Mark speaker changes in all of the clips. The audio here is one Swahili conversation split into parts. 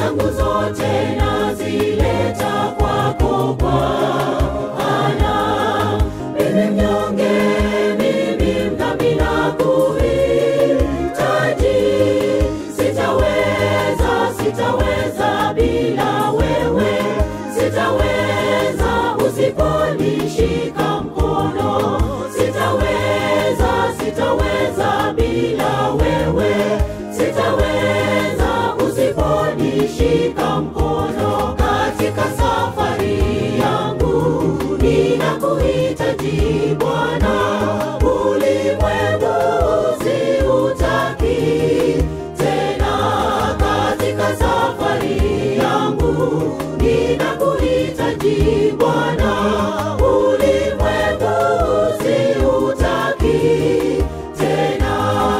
Speaker 1: zangu zote nazileta kwako Bwana. Mimi mnyonge, mimi mdhambi nakuhitaji. Sitaweza, sitaweza bila wewe, sitaweza usiponishika mkono. Sitaweza, sitaweza bila wewe, sitaweza usiponishika mkono. Katika safari yangu ninakuhitaji Bwana, ulimwengu siutaki tena. Katika safari yangu ninakuhitaji Bwana, ulimwengu siutaki tena.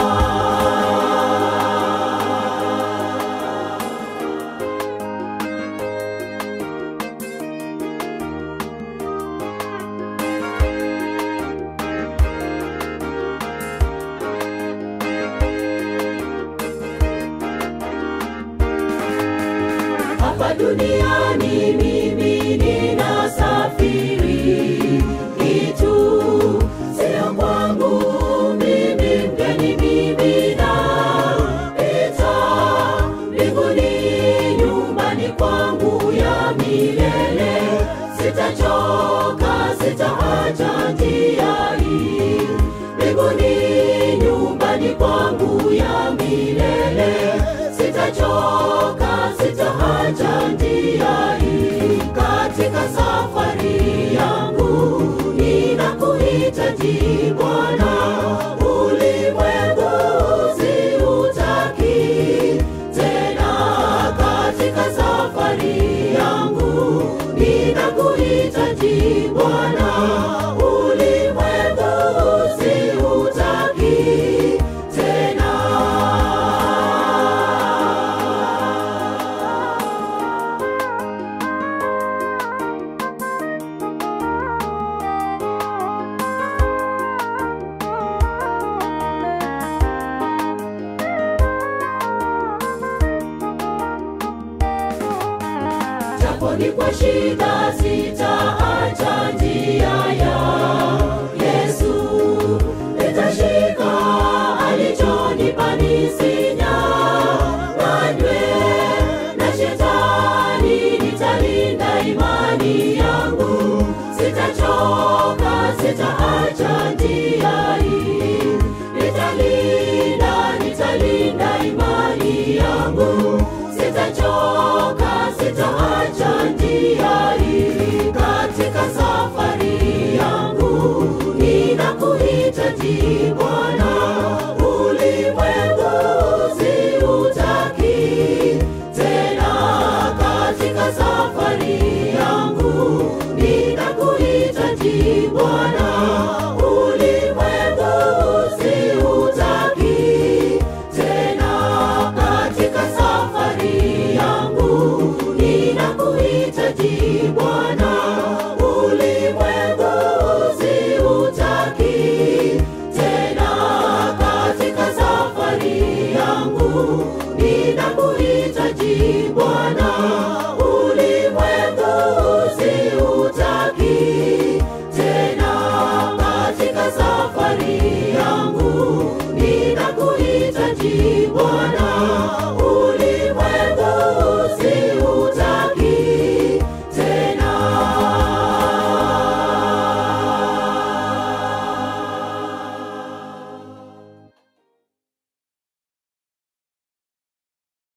Speaker 1: hapa duniani mimi ninasafiri itu sio kwangu mimi mgeni mimi napita mbinguni nyumbani kwangu ya milele sitachoka sitaacha njia hii mbinguni nyumbani kwangu ya milele sitachoka sitaacha njia hii katika safari yangu ninakuhitaji bwana ulimwengu siutaki tena katika safari yangu ninakuhitaji bwana ulimwengu siutaki tena japo ni kwa shida sitaacha njia ya Yesu, nitashika alichonipa nisinyang'anywe na shetani, nitalinda imani yangu, sitachoka, sitaacha njia hii, nitalinda, nitalinda imani yangu, sitachoka, sitaacha njia hii katika safari yangu ninakuhitaji Bwana, ulimwengu siutaki tena. Katika safari yangu ninakuhitaji Bwana, ulimwengu siutaki tena. Katika safari yangu ninakuhitaji Bwana, ulimwengu siutaki tena. Katika safari yangu ninakuhitaji Bwana, ulimwengu siutaki tena. Katika safari yangu ninakuhitaji Bwana